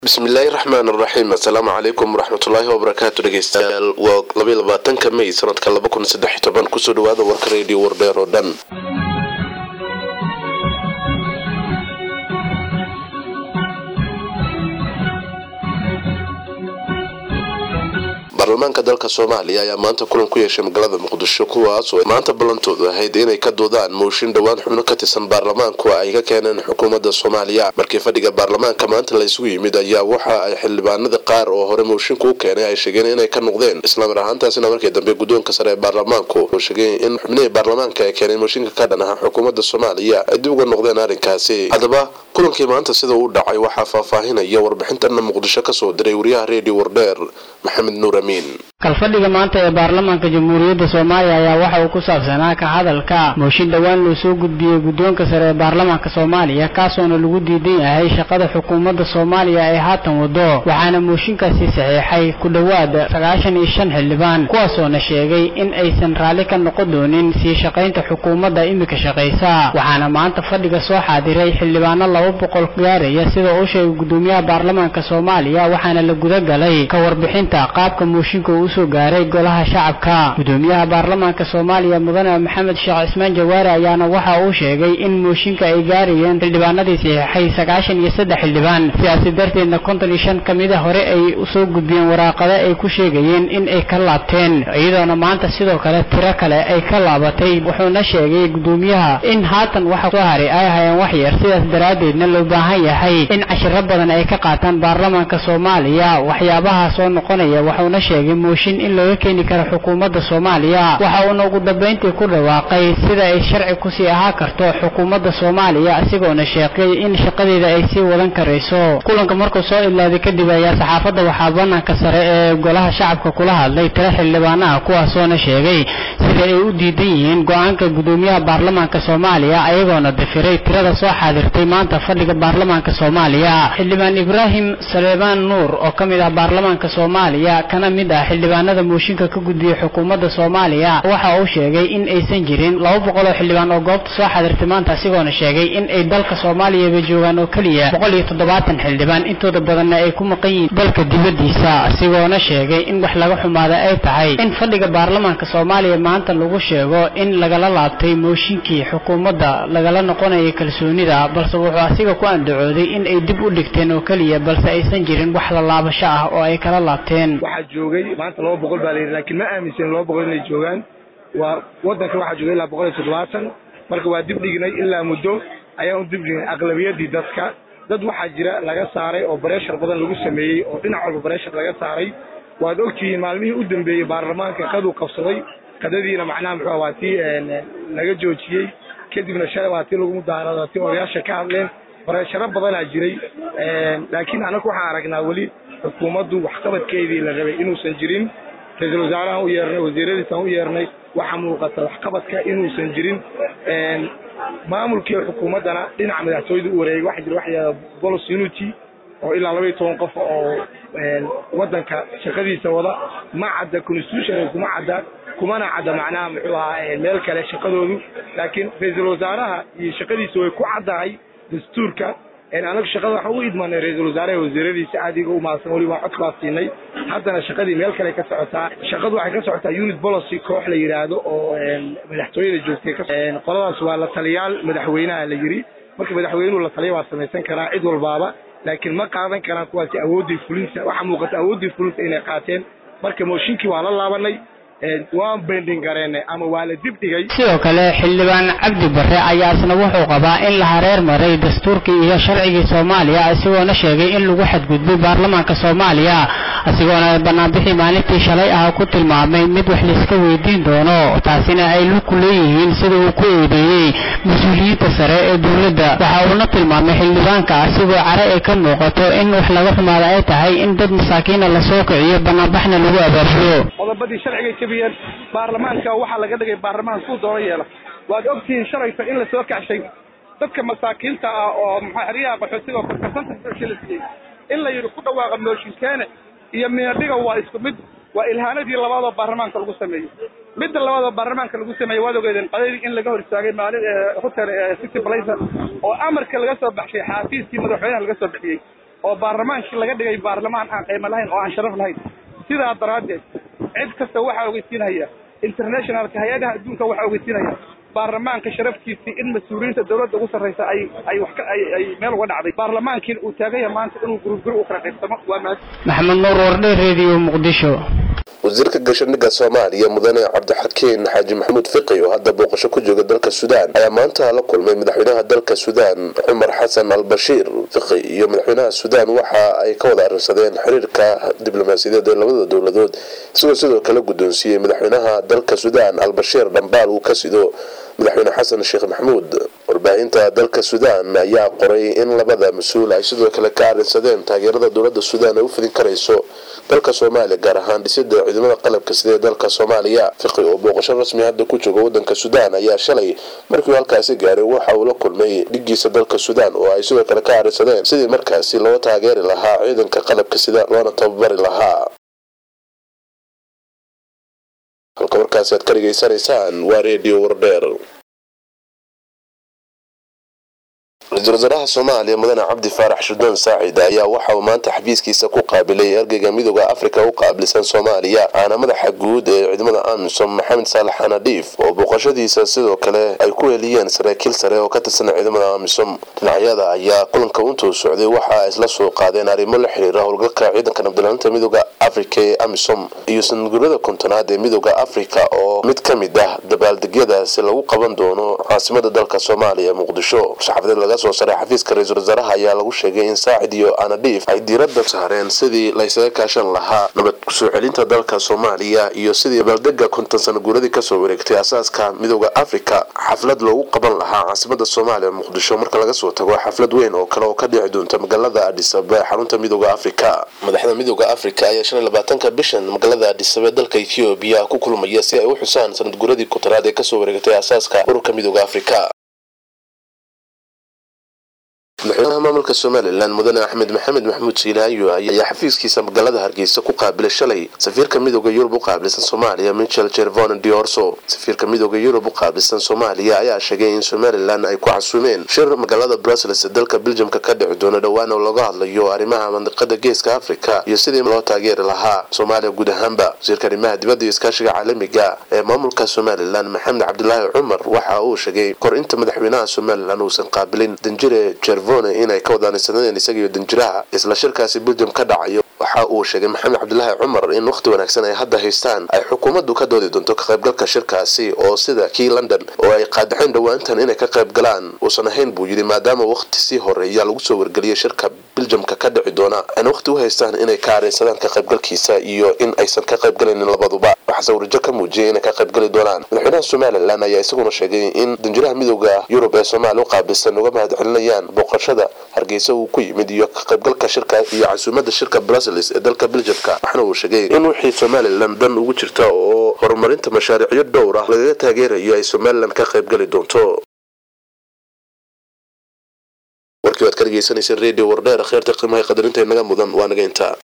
bismillaahi raxmaan raxiim assalaamu calaykum waraxmatullaahi wabarakaatu dhegeystayaal waa labaiy labaatanka may sanadka laba kun saddex iyo toban kusoo dhawaada warka radio wardheer oo dhan baarlamaanka dalka soomaaliya ayaa maanta kulan ku yeeshay magaalada muqdisho kuwaas oo maanta ballantoodu ahayd inay ka doodaan mooshin dhowaan xubno ka tirsan baarlamaanku ay ka keeneen xukuumadda soomaaliya markii fadhiga baarlamaanka maanta la isugu yimid ayaa waxa ay xildhibaanada qaar oo hore mooshinka u keenay ay sheegeen inay ka noqdeen islaamar ahaantaasina markii dambe guddoonka sare ee baarlamaanku oo sheegay in xubnihii baarlamaanka ay keeneen mooshinka ka dhan aha xukuumadda soomaaliya ay dib uga noqdeen arrinkaasi haddaba kulankii maanta sida u dhacay waxaa faahfaahinaya warbixintana muqdisho kasoo diray wariyaha redio wardheer maxamed nuur amiin kalfadhiga maanta ee baarlamaanka jamhuuriyadda soomaaliya ayaa waxa uu ku saabsanaa ka hadalka mooshin dhowaan loo soo gudbiyey guddoonka sare ee baarlamaanka soomaaliya kaasoona lagu diidan yahay shaqada xukuumadda soomaaliya ee haatan wado waxaana mooshinkaasi saxiixay ku dhowaad sagaashan iyo shan xildhibaan kuwaasoona sheegay in aysan raalli ka noqon doonin sii shaqaynta xukuumadda imika shaqaysa waxaana maanta fadhiga soo xaadiray xildhibaano laba boqol gaaraya sida uu sheegay guddoomiyaha baarlamaanka soomaaliya waxaana la gudagalay ka warbixinta qaabka mooshinka uu usoo gaaray golaha shacabka guddoomiyaha baarlamaanka soomaaliya mudane maxamed sheekh cismaan jawaare ayaana waxa uu sheegay in mooshinka ay gaarayeen xildhibaanadii saxiixay sagaashan iyo saddex xildhibaan sidaasi darteedna konton iyo shan ka mida hore ay usoo gudbiyeen waraaqado ay ku sheegayeen in ay ka laabteen iyadoona maanta sidoo kale tiro kale ay ka laabatay wuxuuna sheegay guddoomiyaha in haatan waxa soo haray ay hayeen wax yar sidaas daraaddeedna loo baahan yahay in cashiro badan ay ka qaataan baarlamaanka soomaaliya waxyaabaha soo noqonaya wuxuuna sheegay mooshin in looga keeni karo xukuumadda soomaaliya waxa uuna ugu dambayntii ku dhawaaqay sida ay sharci kusii ahaa karto xukuumadda soomaaliya isagoona sheegay in shaqadeeda ay sii wadan karayso kulanka markuu soo ilaaday kadib ayaa saxaafadda waxaa banaanka sare ee golaha shacabka kula hadlay tiro xildhibaanaha kuwaasoona sheegay sida ay u diidan yihiin go-aanka guddoomiyaha baarlamaanka soomaaliya ayagoona dafiray tirada soo xaadirtay maanta fadhiga baarlamaanka soomaaliya xildhibaan ibraahim saleebaan nuur oo ka mid ah baarlamaanka soomaaliya kana mid ah xildhibaanada mooshinka ka gudbiyey xukuumadda soomaaliya waxa uu sheegay in aysan jirin laba boqol oo xildhibaan oo goobta soo xadirtay maanta asigoona sheegay in ay dalka soomaaliyaba joogaan oo keliya boqol iyo toddobaatan xildhibaan intooda badanna ay ku maqan yihiin dalka dibaddiisa asigoona sheegay in wax laga xumaada ay tahay in fadhiga baarlamaanka soomaaliya maanta lagu sheego in lagala laabtay mooshinkii xukuumadda lagala noqonayay kalsoonida balse wuxuu asiga ku andacooday in ay dib u dhigteen oo keliya balse aysan jirin wax la laabasho ah oo ay kala laabteen maanta laba boqol baa layidhi lakiin ma aaminsan laba boqol inay joogaan waa waddanka waxaa jooga ilaa boqol iyo toddobaatan marka waa dib dhignay ilaa muddo ayaan u dib dhignay aqlabiyadii dadka dad waxaa jira laga saaray oo bareshar badan lagu sameeyey oo dhinac walba bareshar laga saaray waad ogtihiin maalmihii u dambeeyey baarlamaanka qaduu qabsaday qadadiina macnaha muxuu waa tii laga joojiyey kadibna shalay waa tii lagu mudaharada tii odayaasha ka hadleen baresharo badanaa jiray laakiin anagu waxaan aragnaa weli xukuumaddu waxqabadkeedii la rabay inuusan jirin ra-iisul wasaarahan u yeernay wasiiradiisaan u yeernay waxaa muuqata waxqabadka inuusan jirin maamulkii xukuumaddana dhinaca madaxtooyada u wareegay waxaa jira waxyaada bolos unity oo ilaa laba iyo toban qof oo waddanka shaqadiisa wada ma cadda constitution kuma cadda kumana cadda macnaha muxuu ahaa meel kale shaqadoodu laakiin ra-iisul wasaaraha iyo shaqadiisa way ku caddahay dastuurka anagu shaqada waxaan u idmaanay ra-iisul wasaaraha wasiiradiisa aadiga u mahadsan weli waan cod baa siinay haddana shaqadii meel kale ka socotaa shaqadu waxay ka socotaa unit policy koox la yidhaahdo oo madaxtooyada joogtay qoladaas waa la taliyaal madaxweynaha la yidhi marka madaxweynuhu la taliya waa samaysan karaa cid walbaaba laakiin ma qaadan karaan kuwaasi awooddii fulinta waxaa muuqata awooddii fulinta inay qaateen marka mooshinkii waa la laabanay waan bending gareennay ama waa la dib dhigay sidoo kale xildhibaan cabdi barre ayaa isna wuxuu qabaa in la hareer maray dastuurkii iyo sharcigii soomaaliya isagoona sheegay in lagu xadgudbay baarlamaanka soomaaliya isagoona banaanbixii maalintii shalay ah ku tilmaamay mid wax layska weydiin doono taasina ay luku leeyihiin sida uu ku eedeeyey mas-uuliyiinta sare ee dowladda waxa uuna tilmaamay xildhibaanka asigoo care ay ka muuqato in wax laga xumaada ay tahay in dad masaakiina lasoo kiciyo banaanbaxna lagu abaabulo baarlamaanka waxaa laga dhigay baarlamaan kuu doono yeela waad ogtihiin shalayta in lasoo kacshay dadka masaakiinta ah oo xeryaha qaxootiga oo korkarsanta la siiyey in la yidhi ku dhawaaqa mooshinkeene iyo miadhiga waa isku mid waa ilhaanadii labaadoo baarlamaanka lagu sameeyey midda labaadoo baarlamaanka lagu sameeyey waad ogeedeen qadadii in laga hor istaagay maalin hotel city blazer oo amarka laga soo baxshay xaafiiskii madaxweynaha laga soo bixiyey oo baarlamaankii laga dhigay baarlamaan aan qiimo lahayn oo aan sharaf lahayn sidaa daraaddeed cid kasta waxaa ogeysiinaya internationalka hay-adaha adduunka waxaa ogeysiinaya baarlamaanka sharaftiisii in mas-uuliyiinta dawladda ugu sarraysa ay ay wax ka ay ay meel uga dhacday baarlamaankiina uu taagan yahay maanta inuu guruguri u kala qaybsamo waa mahad maxamed nuur wardhe reediyo muqdisho wasiirka gaashaandhigga soomaaliya mudane cabdixakiin xaaji maxamuud fiqi oo hadda booqasho ku jooga dalka suudaan ayaa maanta la kulmay madaxweynaha dalka suudaan cumar xasan al bashiir fiqi iyo madaxweynaha suudaan waxa ay ka wada arrinsadeen xiriirka diblomaasiyadeed ee labada dowladood isagoo sidoo kale guddoonsiiyey madaxweynaha dalka suudaan al bashiir dhambaal uu ka sido madaxweyne xasan sheekh maxamuud warbaahinta dalka suudaan ayaa qoray in labada mas-uul ay sidoo kale ka arrinsadeen taageerada dowladda suudaan ay u fidin karayso dalka soomaaliya gaar ahaan dhisida ciidamada qalabka sida ee dalka soomaaliya fiqi oo booqasho rasmi hadda ku jooga wadanka suudaan ayaa shalay markii uu halkaasi gaaray waxa uu la kulmay dhigiisa dalka suudaan oo ay sidoo kale ka arrinsadeen sidii markaasi loo taageeri lahaa ciidanka qalabka sida loona tababari lahaa halka warkaasi aad ka dhegaysanaysaan waa redio wardheer ra-iisul wasaaraha soomaaliya mudane cabdi faarax shudaan saacid ayaa waxa uu maanta xafiiskiisa ku qaabilay ergeyga midooda afrika u qaabilsan soomaaliya caana madaxa guud ee ciidamada amisom maxamed saalax anadhiif oo booqashadiisa sidoo kale ay ku heliyeen saraakiil sare oo ka tirsan ciidamada amisom dhinacyada ayaa kulanka intuu socday waxa ay isla soo qaadeen arrimo la xiriira howlgalka ciidanka nabdilaaninta midooda afrika ee amisom iyo sanadguurada kontonaad ee midooda afrika oo mid ka mid ah dabaaldegyadaasi lagu qaban doono caasimada dalka soomaaliya muqdisho saxafadeed laga soo saray xafiiska ra-iisul wasaaraha ayaa lagu sheegay in saacid iyo anadhiif ay diiradda saareen sidii laysaga kaashan lahaa nabad kusoo celinta dalka soomaaliya iyo sidii dabaaldega konton sana guuradii kasoo wareegtay asaaska midooda afrika xaflad loogu qaban lahaa caasimada soomaaliya muqdisho marka laga soo tago xaflad weyn oo kale oo ka dhici doonta magaalada adhisaba ee xarunta midooda afrika madaxda midooda afrika ayaa shan iyo labaatanka bishan magaalada adhisaba ee dalka ethoobiya ku kulmaya si ay u xusaan sanad guuradii kontaraad ee kasoo wareegtay asaaska ururka midooda afrika madaxweynaha maamulka somalilan mudane axmed maxamed maxamuud siilaayo ayaa xafiiskiisa magaalada hargeysa ku qaabilay shalay safiirka midooda yurub u qaabilsan soomaaliya michel jervon diorso safiirka midooda yurub u qaabilsan soomaaliya ayaa sheegay in somalilan ay ku xasuumeen shir magaalada brussels ee dalka beljamka ka dhici doono dhowaan oo laga hadlayo arrimaha mandiqada geeska afrika iyo sidii loo taageeri lahaa soomaaliya guud ahaanba wasiirka arrimaha dibadda iyo iskaashiga caalamiga ee maamulka somalilan maxamed cabdilaahi cumar waxa uu sheegay kor inta madaxweynaha somalilan uusan qaabilin danjire jervon inay ka wadaanisadeen isagiiyo danjiraha isla shirkaasi beljam ka dhacayo waxa uu sheegay maxamed cabdilaahi cumar in wakhti wanaagsan ay hadda haystaan ay xukuumaddu ka doodi doonto ka qaybgalka shirkaasi oo sida kii london oo ay qaadaxeen dhowaantan inay ka qayb galaan uusan ahayn buu yidhi maadaama wakhti sii horeeya lagu soo wargeliyay shirka beljamka ka dhici doona ayna wakhti u haystaan inay ka areensadaan ka qaybgalkiisa iyo in aysan ka qaybgalaynin labaduba waxase warajo ka muujiyay inay ka qaybgali doonaan madaxweynaha somalilan ayaa isaguna sheegay in danjiraha midooda yurub ee soomaaliya u qaabilsan uga mahad celinayaan booqashada hargeysa uu ku yimid iyo ka qaybgalka shirka iyo casuumada shirka brussels ee dalka beljamka waxaana uu sheegay in wixii somalilan dan ugu jirta oo horumarinta mashaariicyo dhowr ah lagaga taageerayo ay somalilan ka qaybgali doonto warkii waad ka dhegeysanaysa redio wardheer kheerta qiimaha qadarinta inaga mudan waa naga intaa